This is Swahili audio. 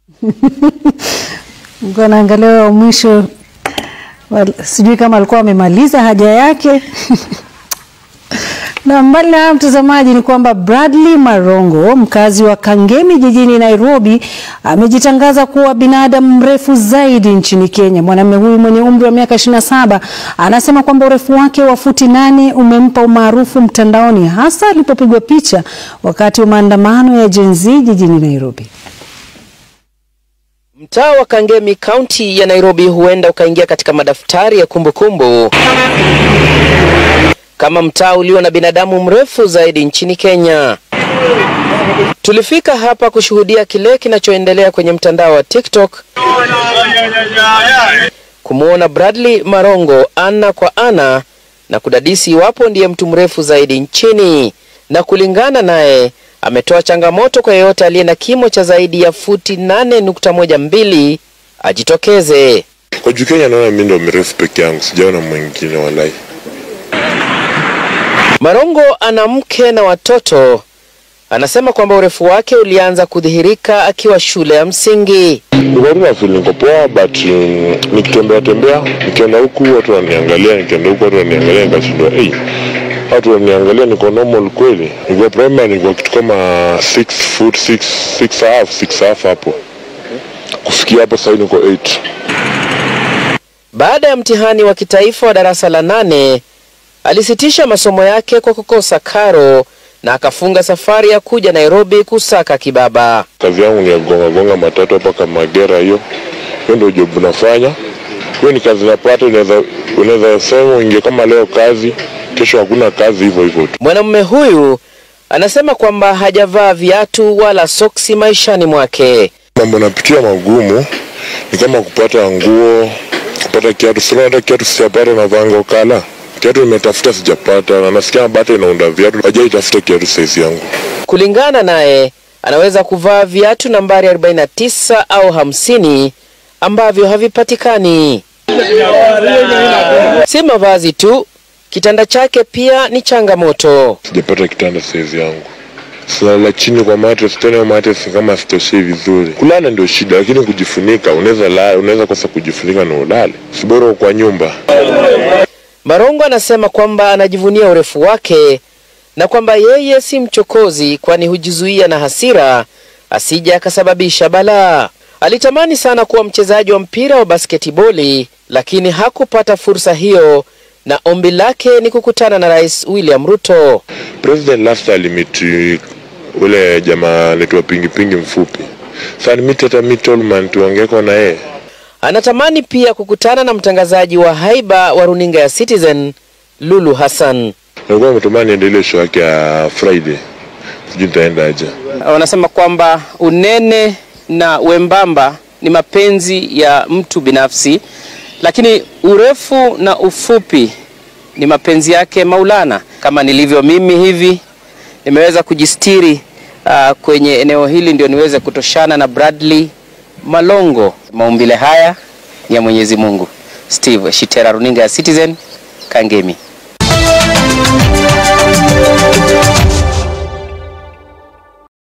Nilikuwa naangalia wa mwisho wal- sijui kama alikuwa amemaliza haja yake na mbali na hayo mtazamaji, ni kwamba Bradley Marongo mkazi wa Kangemi jijini Nairobi amejitangaza kuwa binadamu mrefu zaidi nchini Kenya. Mwanamume huyu mwenye umri wa miaka 27 anasema kwamba urefu wake wa futi nane umempa umaarufu mtandaoni, hasa alipopigwa picha wakati wa maandamano ya Gen Z jijini Nairobi. Mtaa wa Kangemi kaunti ya Nairobi huenda ukaingia katika madaftari ya kumbukumbu kama mtaa ulio na binadamu mrefu zaidi nchini Kenya. Tulifika hapa kushuhudia kile kinachoendelea kwenye mtandao wa TikTok, kumwona Bradley Marongo ana kwa ana na kudadisi iwapo ndiye mtu mrefu zaidi nchini, na kulingana naye ametoa changamoto kwa yeyote aliye na kimo cha zaidi ya futi 8.12 ajitokeze. Kwa juu Kenya naona mimi ndo mrefu peke yangu, sijaona mwingine walai. Marongo ana mke na watoto. Anasema kwamba urefu wake ulianza kudhihirika akiwa shule ya msingi. Niko tu na feel niko poa but um, nikitembea tembea, nikienda huku watu wananiangalia, nikienda huku watu wananiangalia, nikashindwa hey, watu wananiangalia niko normal kweli. Niko primary niko kitu kama 6 foot 6 6 half 6 half hapo. Kufikia hapo sasa niko 8. Baada ya mtihani wa kitaifa wa darasa la nane, alisitisha masomo yake kwa kukosa karo na akafunga safari ya kuja Nairobi kusaka kibaba. Kazi yangu ni ya gonga gonga matatu hapa kama Magera hiyo. Hiyo ndio job nafanya. Hiyo ni kazi napata, unaweza unaweza sema uingie kama leo kazi, kesho hakuna kazi hivyo hivyo tu. Mwanamume huyu anasema kwamba hajavaa viatu wala soksi maishani mwake. Mambo napitia magumu ni kama kupata nguo, kupata kiatu. Sina hata kiatu sijapata, navanga ukala. Kiatu nimetafuta sijapata, na nasikia bata inaunda viatu, hajaitafuta kiatu saizi yangu. Kulingana naye, anaweza kuvaa viatu nambari 49 au 50 ambavyo havipatikani. Si mavazi tu, kitanda chake pia ni changamoto. Sijapata kitanda saizi yangu. Silala chini kwa mattress tena, hiyo mattress ni kama sitoshei vizuri. Kulala ndio shida, lakini kujifunika, unaweza la, unaweza kosa kujifunika na ulale. Si bora uko kwa nyumba. Marongo anasema kwamba anajivunia urefu wake na kwamba yeye si mchokozi, kwani hujizuia na hasira asije akasababisha balaa. Alitamani sana kuwa mchezaji wa mpira wa basketiboli, lakini hakupata fursa hiyo, na ombi lake ni kukutana na Rais William Ruto. President last alimiti ule jamaa anaitwa pingi pingi mfupi. Sasa nimiti hata mi Tolman tuongeko na yeye. Anatamani pia kukutana na mtangazaji wa haiba wa runinga ya Citizen, Lulu Hassan. Nilikuwa nimetumana niende ile show yake ya Friday. Sijui nitaenda aje. wanasema kwamba unene na wembamba ni mapenzi ya mtu binafsi, lakini urefu na ufupi ni mapenzi yake Maulana. Kama nilivyo mimi hivi, nimeweza kujistiri uh, kwenye eneo hili ndio niweze kutoshana na Bradley Malongo. Maumbile haya ni ya Mwenyezi Mungu. Steve Shitera, runinga ya Citizen, Kangemi.